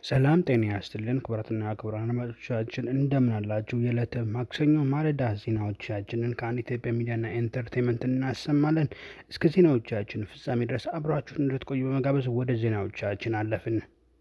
ሰላም ጤና ያስትልን ክቡራትና ክቡራን አድማጮቻችን እንደምን አላችሁ? የዕለተ ማክሰኞ ማለዳ ዜናዎቻችንን ከአንድ ኢትዮጵያ ሚዲያና ኤንተርቴንመንት እናሰማለን። እስከ ዜናዎቻችን ፍጻሜ ድረስ አብራችሁን እንድትቆዩ በመጋበዝ ወደ ዜናዎቻችን አለፍን።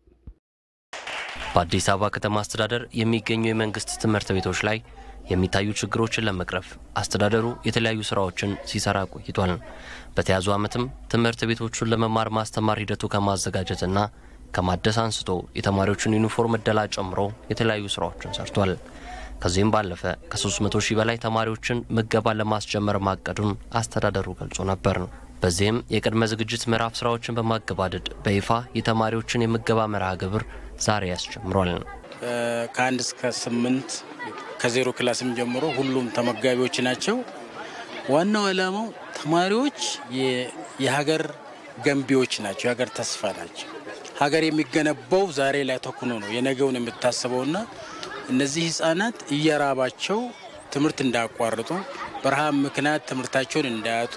በአዲስ አበባ ከተማ አስተዳደር የሚገኙ የመንግስት ትምህርት ቤቶች ላይ የሚታዩ ችግሮችን ለመቅረፍ አስተዳደሩ የተለያዩ ስራዎችን ሲሰራ ቆይቷል። በተያዙ ዓመትም ትምህርት ቤቶቹን ለመማር ማስተማር ሂደቱ ከማዘጋጀትና ከማደስ አንስቶ የተማሪዎችን ዩኒፎርም እደላ ጨምሮ የተለያዩ ስራዎችን ሰርቷል። ከዚህም ባለፈ ከ300 ሺህ በላይ ተማሪዎችን ምገባ ለማስጀመር ማቀዱን አስተዳደሩ ገልጾ ነበር። በዚህም የቅድመ ዝግጅት ምዕራፍ ስራዎችን በማገባደድ በይፋ የተማሪዎችን የምገባ መርሃ ግብር ዛሬ ያስጀምሯል። ከአንድ እስከ ስምንት ከዜሮ ክላስም ጀምሮ ሁሉም ተመጋቢዎች ናቸው። ዋናው ዓላማው ተማሪዎች የሀገር ገንቢዎች ናቸው፣ የሀገር ተስፋ ናቸው። ሀገር የሚገነባው ዛሬ ላይ ተኩኖ ነው የነገውን የምታስበውና እነዚህ ህጻናት እየራባቸው ትምህርት እንዳያቋርጡ፣ በረሃብ ምክንያት ትምህርታቸውን እንዳያጡ፣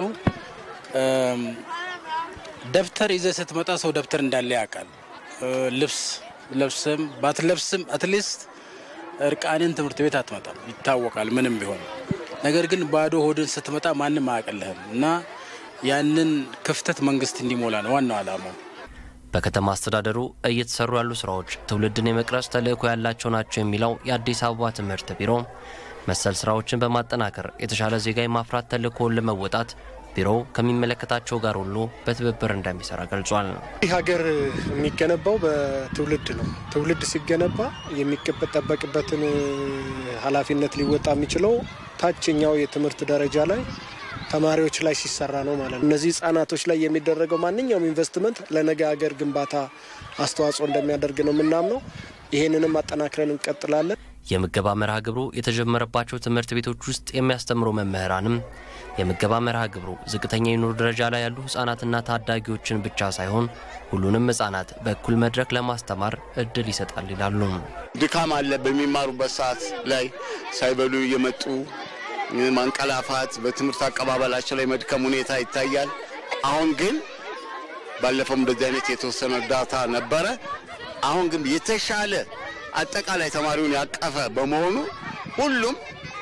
ደብተር ይዘህ ስትመጣ ሰው ደብተር እንዳለ ያውቃል። ልብስ ለብስም ባትለብስም አትሊስት እርቃንን ትምህርት ቤት አትመጣም፣ ይታወቃል ምንም ቢሆን። ነገር ግን ባዶ ሆድን ስትመጣ ማንም አያውቅልህም እና ያንን ክፍተት መንግስት እንዲሞላ ነው ዋናው ዓላማው። በከተማ አስተዳደሩ እየተሰሩ ያሉ ስራዎች ትውልድን የመቅረጽ ተልዕኮ ያላቸው ናቸው የሚለው የአዲስ አበባ ትምህርት ቢሮ መሰል ስራዎችን በማጠናከር የተሻለ ዜጋ የማፍራት ተልዕኮውን ለመወጣት ቢሮው ከሚመለከታቸው ጋር ሁሉ በትብብር እንደሚሰራ ገልጿል። ይህ ሀገር የሚገነባው በትውልድ ነው። ትውልድ ሲገነባ የሚጠበቅበትን ኃላፊነት ሊወጣ የሚችለው ታችኛው የትምህርት ደረጃ ላይ ተማሪዎች ላይ ሲሰራ ነው ማለት ነው። እነዚህ ህጻናቶች ላይ የሚደረገው ማንኛውም ኢንቨስትመንት ለነገ ሀገር ግንባታ አስተዋጽኦ እንደሚያደርግ ነው የምናምነው። ይህንንም አጠናክረን እንቀጥላለን። የምገባ መርሃ ግብሩ የተጀመረባቸው ትምህርት ቤቶች ውስጥ የሚያስተምሩ መምህራንም የምገባ መርሃ ግብሩ ዝቅተኛ የኑሮ ደረጃ ላይ ያሉ ህጻናትና ታዳጊዎችን ብቻ ሳይሆን ሁሉንም ህጻናት በእኩል መድረክ ለማስተማር እድል ይሰጣል ይላሉ። ድካም አለ። በሚማሩበት ሰዓት ላይ ሳይበሉ እየመጡ ማንቀላፋት፣ በትምህርት አቀባበላቸው ላይ መድከም ሁኔታ ይታያል። አሁን ግን ባለፈው እንደዚህ አይነት የተወሰነ እርዳታ ነበረ። አሁን ግን የተሻለ አጠቃላይ ተማሪውን ያቀፈ በመሆኑ ሁሉም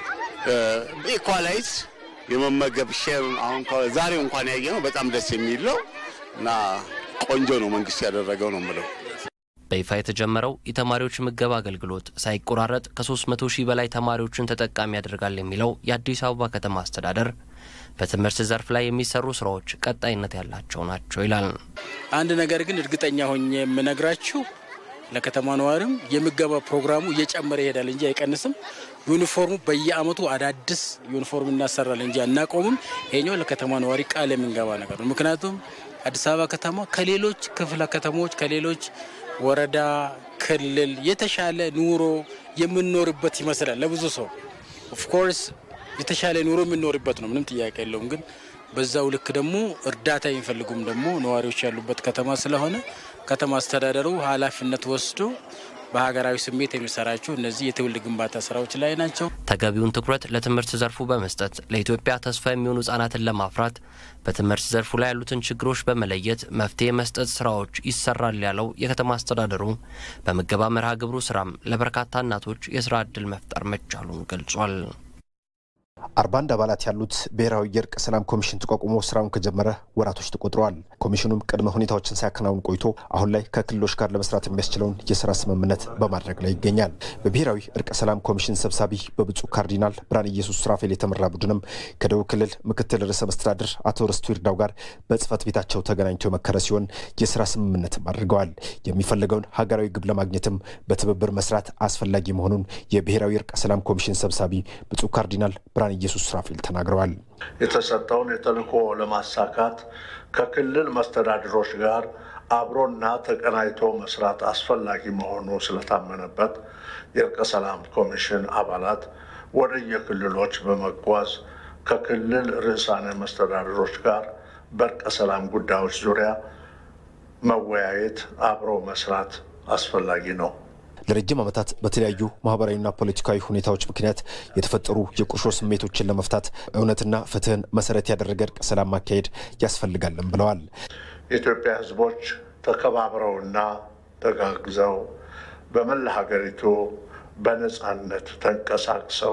ኢኳላይዝ የመመገብ ሼር አሁን ዛሬው እንኳን ያየ ነው በጣም ደስ የሚል ነው እና ቆንጆ ነው መንግስት ያደረገው ነው የምለው። በይፋ የተጀመረው የተማሪዎች ምገባ አገልግሎት ሳይቆራረጥ ከ300 ሺህ በላይ ተማሪዎችን ተጠቃሚ ያደርጋል የሚለው የአዲስ አበባ ከተማ አስተዳደር በትምህርት ዘርፍ ላይ የሚሰሩ ስራዎች ቀጣይነት ያላቸው ናቸው ይላል። አንድ ነገር ግን እርግጠኛ ሆኜ የምነግራችሁ ለከተማ ነዋሪም የምገባ ፕሮግራሙ እየጨመረ ይሄዳል እንጂ አይቀንስም። ዩኒፎርሙ በየአመቱ አዳዲስ ዩኒፎርም እናሰራል እንጂ አናቆምም። ይሄኛው ለከተማ ነዋሪ ቃል የምንገባ ነገር ነው። ምክንያቱም አዲስ አበባ ከተማ ከሌሎች ክፍለ ከተሞች ከሌሎች ወረዳ፣ ክልል የተሻለ ኑሮ የምንኖርበት ይመስላል ለብዙ ሰው። ኦፍኮርስ የተሻለ ኑሮ የምንኖርበት ነው፣ ምንም ጥያቄ የለውም። ግን በዛው ልክ ደግሞ እርዳታ የሚፈልጉም ደግሞ ነዋሪዎች ያሉበት ከተማ ስለሆነ ከተማ አስተዳደሩ ኃላፊነት ወስዶ በሀገራዊ ስሜት የሚሰራቸው እነዚህ የትውልድ ግንባታ ስራዎች ላይ ናቸው። ተገቢውን ትኩረት ለትምህርት ዘርፉ በመስጠት ለኢትዮጵያ ተስፋ የሚሆኑ ህጻናትን ለማፍራት በትምህርት ዘርፉ ላይ ያሉትን ችግሮች በመለየት መፍትሄ መስጠት ስራዎች ይሰራል ያለው የከተማ አስተዳደሩ በምገባ መርሃ ግብሩ ስራም ለበርካታ እናቶች የስራ ዕድል መፍጠር መቻሉን ገልጿል። አርባ አንድ አባላት ያሉት ብሔራዊ የእርቅ ሰላም ኮሚሽን ተቋቁሞ ስራውን ከጀመረ ወራቶች ተቆጥረዋል። ኮሚሽኑም ቅድመ ሁኔታዎችን ሲያከናውን ቆይቶ አሁን ላይ ከክልሎች ጋር ለመስራት የሚያስችለውን የስራ ስምምነት በማድረግ ላይ ይገኛል። በብሔራዊ እርቅ ሰላም ኮሚሽን ሰብሳቢ በብፁዕ ካርዲናል ብርሃነ ኢየሱስ ሱራፌል የተመራ ቡድንም ከደቡብ ክልል ምክትል ርዕሰ መስተዳድር አቶ ርስቱ ይርዳው ጋር በጽህፈት ቤታቸው ተገናኝተው የመከረ ሲሆን የስራ ስምምነትም አድርገዋል። የሚፈለገውን ሀገራዊ ግብ ለማግኘትም በትብብር መስራት አስፈላጊ መሆኑን የብሔራዊ እርቅ ሰላም ኮሚሽን ሰብሳቢ ብፁዕ ካርዲናል ብርሃነ ኢየሱስ ሱራፌል ተናግረዋል። የተሰጠውን የተልዕኮ ለማሳካት ከክልል መስተዳድሮች ጋር አብሮና ተቀናጅቶ መስራት አስፈላጊ መሆኑ ስለታመነበት የእርቀ ሰላም ኮሚሽን አባላት ወደ የክልሎች በመጓዝ ከክልል ርዕሳነ መስተዳድሮች ጋር በእርቀ ሰላም ጉዳዮች ዙሪያ መወያየት፣ አብሮ መስራት አስፈላጊ ነው። ለረጅም ዓመታት በተለያዩ ማህበራዊና ፖለቲካዊ ሁኔታዎች ምክንያት የተፈጠሩ የቁርሾ ስሜቶችን ለመፍታት እውነትና ፍትህን መሰረት ያደረገ እርቀ ሰላም ማካሄድ ያስፈልጋልም ብለዋል። የኢትዮጵያ ሕዝቦች ተከባብረውና ተጋግዘው በመላ ሀገሪቱ በነፃነት ተንቀሳቅሰው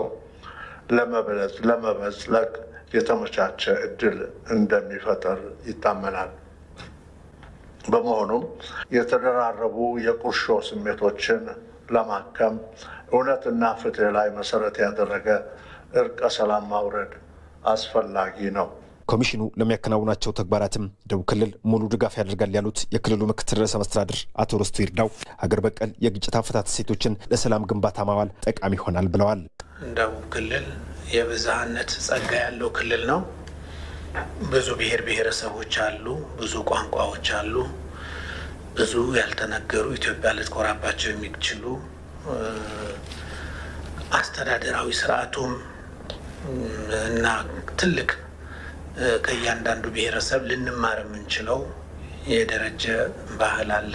ለመበዝለቅ የተመቻቸ እድል እንደሚፈጠር ይታመናል። በመሆኑም የተደራረቡ የቁርሾ ስሜቶችን ለማከም እውነትና ፍትህ ላይ መሰረት ያደረገ እርቀ ሰላም ማውረድ አስፈላጊ ነው። ኮሚሽኑ ለሚያከናውናቸው ተግባራትም ደቡብ ክልል ሙሉ ድጋፍ ያደርጋል ያሉት የክልሉ ምክትል ርዕሰ መስተዳድር አቶ ርስቱ ይርዳው ሀገር በቀል የግጭት አፈታት እሴቶችን ለሰላም ግንባታ ማዋል ጠቃሚ ይሆናል ብለዋል። ደቡብ ክልል የብዝሃነት ጸጋ ያለው ክልል ነው። ብዙ ብሔር ብሔረሰቦች አሉ፣ ብዙ ቋንቋዎች አሉ፣ ብዙ ያልተነገሩ ኢትዮጵያ ልትኮራባቸው የሚችሉ አስተዳደራዊ ስርዓቱም እና ትልቅ ከእያንዳንዱ ብሔረሰብ ልንማር የምንችለው የደረጀ ባህል አለ።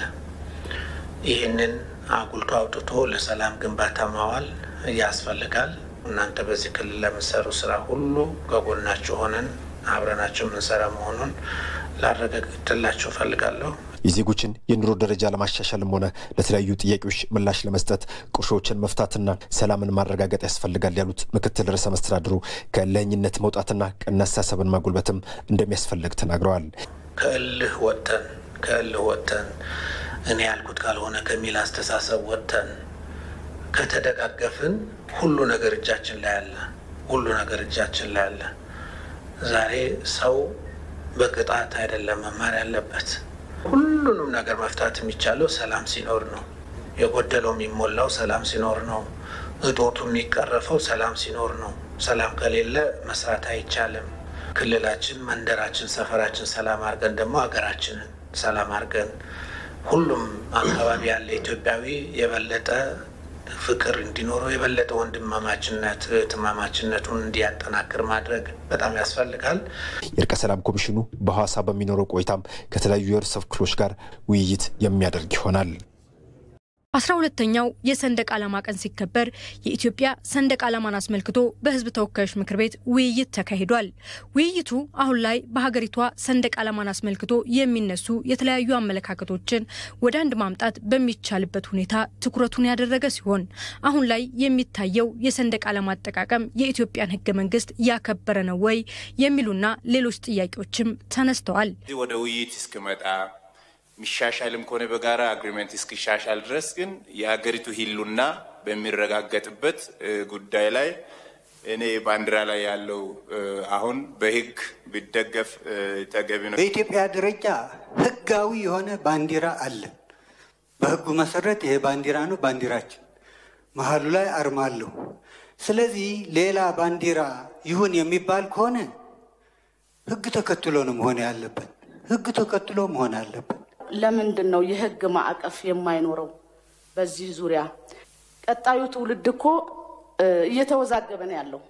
ይህንን አጉልቶ አውጥቶ ለሰላም ግንባታ ማዋል ያስፈልጋል። እናንተ በዚህ ክልል ለምሰሩ ስራ ሁሉ ከጎናችሁ ሆነን አብረናቸው የምንሰራ መሆኑን ላረጋግጥላችሁ እፈልጋለሁ። የዜጎችን የኑሮ ደረጃ ለማሻሻልም ሆነ ለተለያዩ ጥያቄዎች ምላሽ ለመስጠት ቁርሾችን መፍታትና ሰላምን ማረጋገጥ ያስፈልጋል ያሉት ምክትል ርዕሰ መስተዳድሩ ከእልህኝነት መውጣትና ቀና አስተሳሰብን ማጎልበትም እንደሚያስፈልግ ተናግረዋል። ከእልህ ወጥተን ከእልህ ወጥተን እኔ ያልኩት ካልሆነ ከሚል አስተሳሰብ ወጥተን ከተደጋገፍን ሁሉ ነገር እጃችን ላይ አለ። ሁሉ ነገር እጃችን ላይ አለ። ዛሬ ሰው በቅጣት አይደለም መማር ያለበት። ሁሉንም ነገር መፍታት የሚቻለው ሰላም ሲኖር ነው። የጎደለው የሚሞላው ሰላም ሲኖር ነው። እጦቱ የሚቀረፈው ሰላም ሲኖር ነው። ሰላም ከሌለ መስራት አይቻልም። ክልላችን፣ መንደራችን፣ ሰፈራችን ሰላም አድርገን ደግሞ ሀገራችንን ሰላም አድርገን ሁሉም አካባቢ ያለ ኢትዮጵያዊ የበለጠ ፍቅር እንዲኖረው የበለጠ ወንድማማችነት እህትማማችነቱን እንዲያጠናክር ማድረግ በጣም ያስፈልጋል። የእርቀ ሰላም ኮሚሽኑ በሐዋሳ በሚኖረው ቆይታም ከተለያዩ የህብረተሰብ ክፍሎች ጋር ውይይት የሚያደርግ ይሆናል። አስራ ሁለተኛው የሰንደቅ ዓላማ ቀን ሲከበር የኢትዮጵያ ሰንደቅ ዓላማን አስመልክቶ በሕዝብ ተወካዮች ምክር ቤት ውይይት ተካሂዷል። ውይይቱ አሁን ላይ በሀገሪቷ ሰንደቅ ዓላማን አስመልክቶ የሚነሱ የተለያዩ አመለካከቶችን ወደ አንድ ማምጣት በሚቻልበት ሁኔታ ትኩረቱን ያደረገ ሲሆን አሁን ላይ የሚታየው የሰንደቅ ዓላማ አጠቃቀም የኢትዮጵያን ሕገ መንግስት ያከበረ ነው ወይ የሚሉና ሌሎች ጥያቄዎችም ተነስተዋል። ወደ ውይይት እስክመጣ የሚሻሻልም ከሆነ በጋራ አግሪመንት እስኪሻሻል ድረስ ግን የሀገሪቱ ህልውና በሚረጋገጥበት ጉዳይ ላይ እኔ ባንዲራ ላይ ያለው አሁን በህግ ቢደገፍ ተገቢ ነው። በኢትዮጵያ ደረጃ ህጋዊ የሆነ ባንዲራ አለን። በህጉ መሰረት ይሄ ባንዲራ ነው ባንዲራችን፣ መሀሉ ላይ አርማ አለው። ስለዚህ ሌላ ባንዲራ ይሁን የሚባል ከሆነ ህግ ተከትሎ ነው መሆን ያለበት። ህግ ተከትሎ መሆን አለበት። ለምንድን ነው የህግ ማዕቀፍ የማይኖረው? በዚህ ዙሪያ ቀጣዩ ትውልድ እኮ እየተወዛገበ ነው ያለው።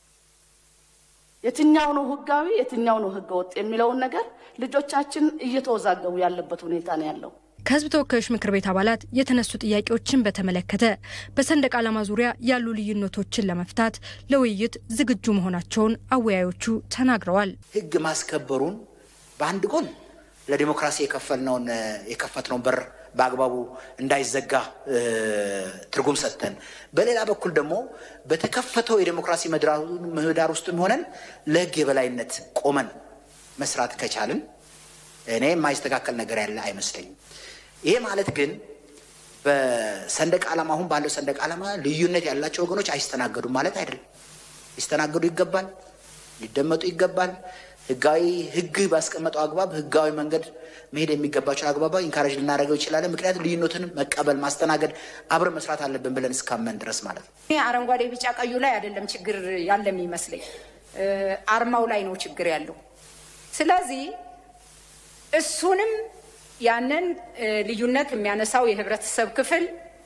የትኛው ነው ህጋዊ፣ የትኛው ነው ህገ ወጥ የሚለውን ነገር ልጆቻችን እየተወዛገቡ ያለበት ሁኔታ ነው ያለው። ከህዝብ ተወካዮች ምክር ቤት አባላት የተነሱ ጥያቄዎችን በተመለከተ በሰንደቅ ዓላማ ዙሪያ ያሉ ልዩነቶችን ለመፍታት ለውይይት ዝግጁ መሆናቸውን አወያዮቹ ተናግረዋል። ህግ ማስከበሩን በአንድ ጎን ለዲሞክራሲ የከፈልነውን የከፈትነውን በር በአግባቡ እንዳይዘጋ ትርጉም ሰጥተን፣ በሌላ በኩል ደግሞ በተከፈተው የዲሞክራሲ ምህዳር ውስጥ ሆነን ለህግ የበላይነት ቆመን መስራት ከቻልን እኔ የማይስተካከል ነገር ያለ አይመስለኝም። ይሄ ማለት ግን በሰንደቅ ዓላማ አሁን ባለው ሰንደቅ ዓላማ ልዩነት ያላቸው ወገኖች አይስተናገዱም ማለት አይደለም። ሊስተናገዱ ይገባል፣ ሊደመጡ ይገባል። ህጋዊ ህግ ባስቀመጠው አግባብ ህጋዊ መንገድ መሄድ የሚገባቸው አግባባ ኢንካሬጅ ልናደርገው ይችላለን። ምክንያቱም ልዩነትን መቀበል ማስተናገድ፣ አብረን መስራት አለብን ብለን እስካመን ድረስ ማለት ነው። አረንጓዴ፣ ቢጫ ቀዩ ላይ አይደለም ችግር ያለ የሚመስለኝ አርማው ላይ ነው ችግር ያለው። ስለዚህ እሱንም ያንን ልዩነት የሚያነሳው የህብረተሰብ ክፍል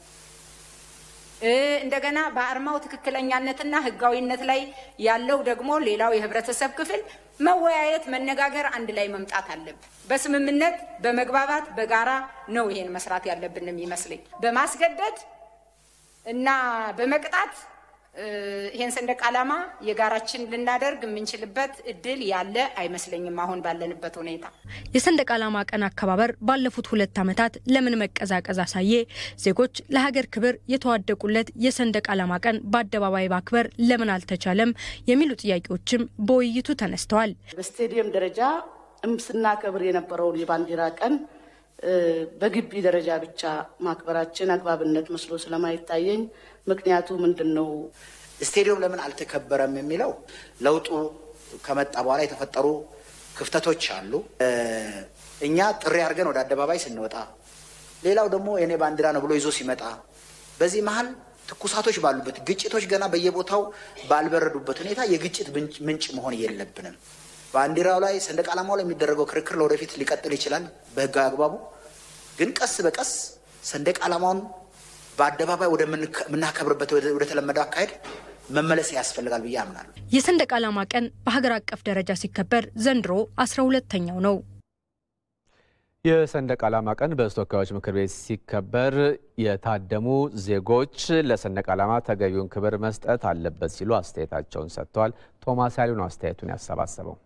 እንደገና በአርማው ትክክለኛነትና ህጋዊነት ላይ ያለው ደግሞ ሌላው የህብረተሰብ ክፍል መወያየት፣ መነጋገር፣ አንድ ላይ መምጣት አለብን። በስምምነት በመግባባት በጋራ ነው ይሄን መስራት ያለብን የሚመስለኝ። በማስገደድ እና በመቅጣት ይህን ሰንደቅ ዓላማ የጋራችን ልናደርግ የምንችልበት እድል ያለ አይመስለኝም አሁን ባለንበት ሁኔታ። የሰንደቅ ዓላማ ቀን አከባበር ባለፉት ሁለት ዓመታት ለምን መቀዛቀዝ አሳየ? ዜጎች ለሀገር ክብር የተዋደቁለት የሰንደቅ ዓላማ ቀን በአደባባይ ማክበር ለምን አልተቻለም? የሚሉ ጥያቄዎችም በውይይቱ ተነስተዋል። በስቴዲየም ደረጃ ስናከብር የነበረውን የባንዲራ ቀን በግቢ ደረጃ ብቻ ማክበራችን አግባብነት መስሎ ስለማይታየኝ ምክንያቱ ምንድን ነው? ስቴዲየም ለምን አልተከበረም የሚለው ለውጡ ከመጣ በኋላ የተፈጠሩ ክፍተቶች አሉ። እኛ ጥሪ አድርገን ወደ አደባባይ ስንወጣ፣ ሌላው ደግሞ የኔ ባንዲራ ነው ብሎ ይዞ ሲመጣ፣ በዚህ መሀል ትኩሳቶች ባሉበት ግጭቶች ገና በየቦታው ባልበረዱበት ሁኔታ የግጭት ምንጭ መሆን የለብንም። ባንዲራው ላይ ሰንደቅ ዓላማው ላይ የሚደረገው ክርክር ለወደፊት ሊቀጥል ይችላል በህጋዊ አግባቡ። ግን ቀስ በቀስ ሰንደቅ ዓላማውን በአደባባይ ወደምናከብርበት ወደ ተለመደው አካሄድ መመለስ ያስፈልጋል ብዬ አምናለሁ። የሰንደቅ ዓላማ ቀን በሀገር አቀፍ ደረጃ ሲከበር ዘንድሮ አስራ ሁለተኛው ነው። የሰንደቅ ዓላማ ቀን በሕዝብ ተወካዮች ምክር ቤት ሲከበር የታደሙ ዜጎች ለሰንደቅ ዓላማ ተገቢውን ክብር መስጠት አለበት ሲሉ አስተያየታቸውን ሰጥተዋል። ቶማስ ያሉ ነው አስተያየቱን ያሰባሰበው።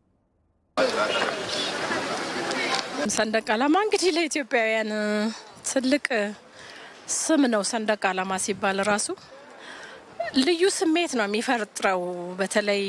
ሰንደቅ ዓላማ እንግዲህ ለኢትዮጵያውያን ትልቅ ስም ነው። ሰንደቅ ዓላማ ሲባል ራሱ ልዩ ስሜት ነው የሚፈጥረው። በተለይ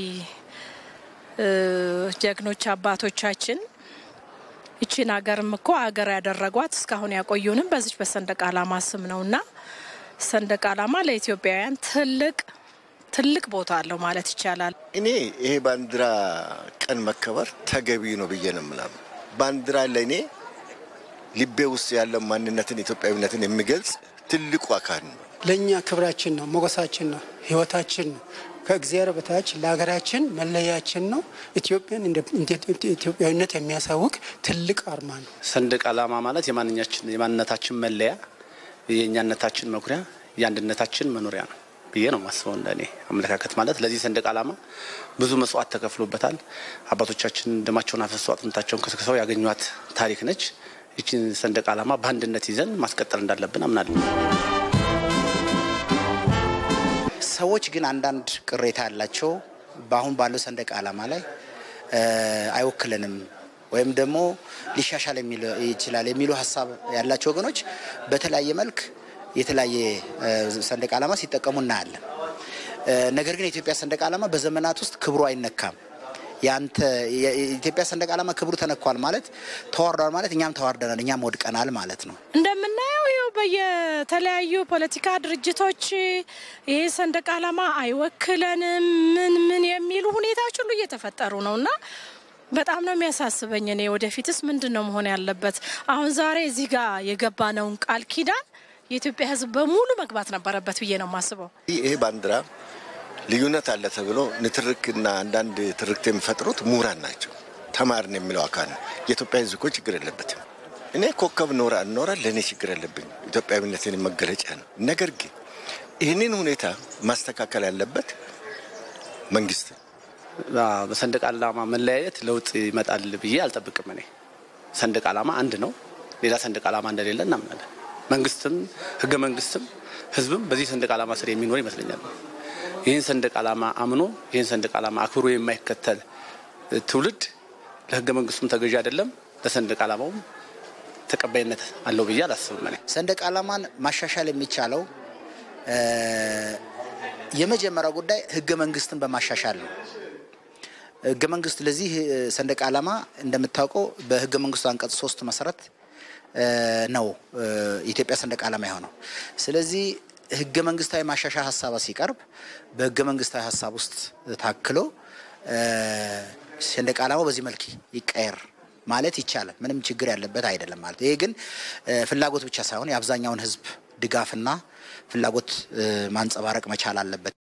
ጀግኖች አባቶቻችን ይቺን ሀገርም እኮ ሀገር ያደረጓት እስካሁን ያቆዩንም በዚች በሰንደቅ ዓላማ ስም ነው እና ሰንደቅ ዓላማ ለኢትዮጵያውያን ትልቅ ትልቅ ቦታ አለው ማለት ይቻላል። እኔ ይሄ ባንዲራ ቀን መከበር ተገቢ ነው ብዬ ነው የምናምን። ባንዲራ ለእኔ ልቤ ውስጥ ያለው ማንነትን ኢትዮጵያዊነትን የሚገልጽ ትልቁ አካል ነው። ለእኛ ክብራችን ነው፣ ሞገሳችን ነው፣ ህይወታችን ነው። ከእግዚአብሔር በታች ለሀገራችን መለያችን ነው። ኢትዮጵያን ኢትዮጵያዊነት የሚያሳውቅ ትልቅ አርማ ነው። ሰንደቅ ዓላማ ማለት የማንኛችን የማንነታችን መለያ፣ የእኛነታችን መኩሪያ፣ የአንድነታችን መኖሪያ ነው ብዬ ነው ማስበው። እንደኔ አመለካከት ማለት ለዚህ ሰንደቅ ዓላማ ብዙ መስዋዕት ተከፍሎበታል። አባቶቻችን ደማቸውን አፈሰው አጥንታቸውን ከስክሰው ያገኟት ታሪክ ነች። ይችን ሰንደቅ ዓላማ በአንድነት ይዘን ማስቀጠል እንዳለብን አምናለሁ። ሰዎች ግን አንዳንድ ቅሬታ ያላቸው በአሁን ባለው ሰንደቅ ዓላማ ላይ አይወክለንም ወይም ደግሞ ሊሻሻል ይችላል የሚሉ ሀሳብ ያላቸው ወገኖች በተለያየ መልክ የተለያየ ሰንደቅ ዓላማ ሲጠቀሙ እናያለን። ነገር ግን የኢትዮጵያ ሰንደቅ ዓላማ በዘመናት ውስጥ ክብሩ አይነካም። ያንተ የኢትዮጵያ ሰንደቅ ዓላማ ክብሩ ተነኳል ማለት ተዋርዷል ማለት እኛም ተዋርደናል፣ እኛም ወድቀናል ማለት ነው። እንደምናየው ይኸው በየተለያዩ ፖለቲካ ድርጅቶች ይሄ ሰንደቅ ዓላማ አይወክለንም ምን ምን የሚሉ ሁኔታዎች ሁሉ እየተፈጠሩ ነው እና በጣም ነው የሚያሳስበኝ። እኔ ወደፊትስ ምንድን ነው መሆን ያለበት? አሁን ዛሬ እዚህ ጋር የገባነውን ቃል ኪዳን የኢትዮጵያ ሕዝብ በሙሉ መግባት ነበረበት ብዬ ነው የማስበው። ይሄ ባንዲራ ልዩነት አለ ተብሎ ንትርክና አንዳንድ ትርክት የሚፈጥሩት ምሁራን ናቸው። ተማርን የሚለው አካል ነው። የኢትዮጵያ ሕዝብ እኮ ችግር የለበትም። እኔ ኮከብ ኖራ ኖራ ለእኔ ችግር የለብኝ። ኢትዮጵያዊነትን መገለጫ ነው። ነገር ግን ይህንን ሁኔታ ማስተካከል ያለበት መንግስት በሰንደቅ ዓላማ መለያየት ለውጥ ይመጣል ብዬ አልጠብቅም። እኔ ሰንደቅ ዓላማ አንድ ነው። ሌላ ሰንደቅ ዓላማ እንደሌለ እናምናለን። መንግስትም ህገ መንግስትም ህዝብም በዚህ ሰንደቅ ዓላማ ስር የሚኖር ይመስለኛል። ይህን ሰንደቅ ዓላማ አምኖ ይህን ሰንደቅ ዓላማ አክብሮ የማይከተል ትውልድ ለህገ መንግስቱም ተገዢ አይደለም፣ ለሰንደቅ ዓላማውም ተቀባይነት አለው ብዬ አላስብም። እኔ ሰንደቅ ዓላማን ማሻሻል የሚቻለው የመጀመሪያው ጉዳይ ህገ መንግስትን በማሻሻል ነው። ህገ መንግስት ለዚህ ሰንደቅ ዓላማ እንደምታውቀው በህገ መንግስቱ አንቀጽ ሶስት መሰረት ነው የኢትዮጵያ ሰንደቅ ዓላማ የሆነው። ስለዚህ ህገ መንግስታዊ ማሻሻያ ሀሳብ ሲቀርብ በህገ መንግስታዊ ሀሳብ ውስጥ ታክሎ ሰንደቅ ዓላማው በዚህ መልክ ይቀየር ማለት ይቻላል። ምንም ችግር ያለበት አይደለም ማለት ይሄ ግን ፍላጎት ብቻ ሳይሆን የአብዛኛውን ህዝብ ድጋፍና ፍላጎት ማንጸባረቅ መቻል አለበት።